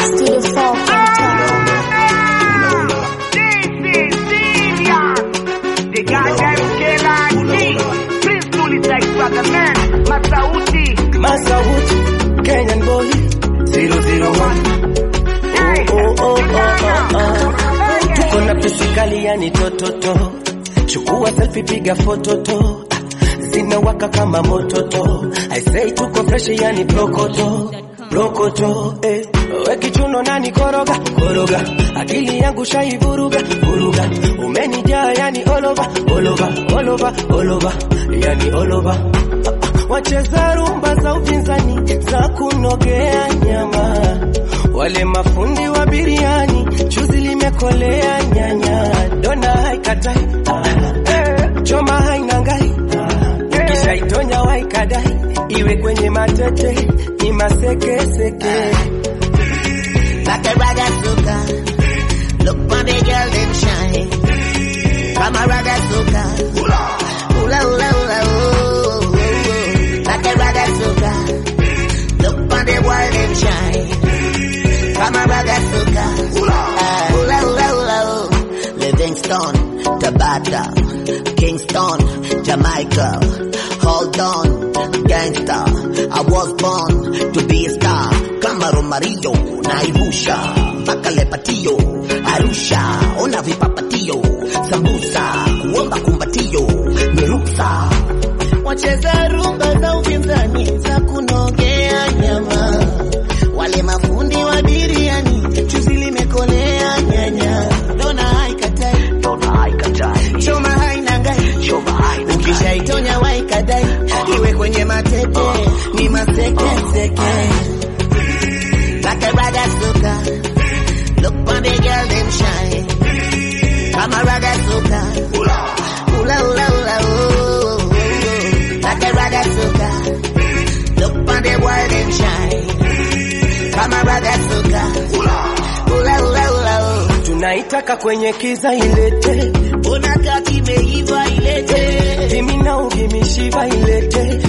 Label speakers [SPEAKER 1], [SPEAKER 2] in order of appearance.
[SPEAKER 1] Studio 4 Cape Town.
[SPEAKER 2] Masauti, Kenyan boy, 001. Oh, oh, oh, oh, oh. Tuko na pesi kali yani tototo, chukua selfie, piga fototo, zinawaka kama mototo. I say tuko fresh yani prokoto, prokoto, eh. We kichuno nani koroga, koroga, akili yangu shaivuruga, vuruga, umenijaa yani all over, all over, all over, all over, yani all over wacheza rumba za upinzani za kunogea nyama, wale mafundi wa biriani, chuzi limekolea nyanya, dona haikatai eh, choma hainangai kisha itonya waikadai, iwe kwenye matete ni masekeseke
[SPEAKER 3] like a raga suka. Look for the girl them shine. Come a raga suka. Hula hula hula oh, oh, oh. Like a raga suka. Look for the boy them shine. Come a raga suka. Ah, Hula hula hula oh. Livingston, Tabata, Kingston, Jamaica. Hold on, gangsta. I was born to be a star. Kama Romario, Naivusha, Bakale Patio, Arusha, ona vipapatio, sambusa, kuomba kumbatio, ni ruksa. Wacheza rumba za upinzani za kunogea nyama, wale mafundi wa biriani, chuzi limekolea nyanya, dona haikatai, dona haikatai, choma hainangai, choma hainangai, ukishaitonya waikadai, iwe kwenye matete, ni masekeseke like a raga suka. Look for the girl them shine. Come a raga suka. Hula hula hula oh, oh, oh. Like a raga suka. Look for the boy them shine. Come a raga suka. Hula hula hula hula oh.
[SPEAKER 2] tunaitaka kwenye kiza ilete
[SPEAKER 3] Unakaa kimeiva ilete.
[SPEAKER 2] Give me now, give me shiva ilete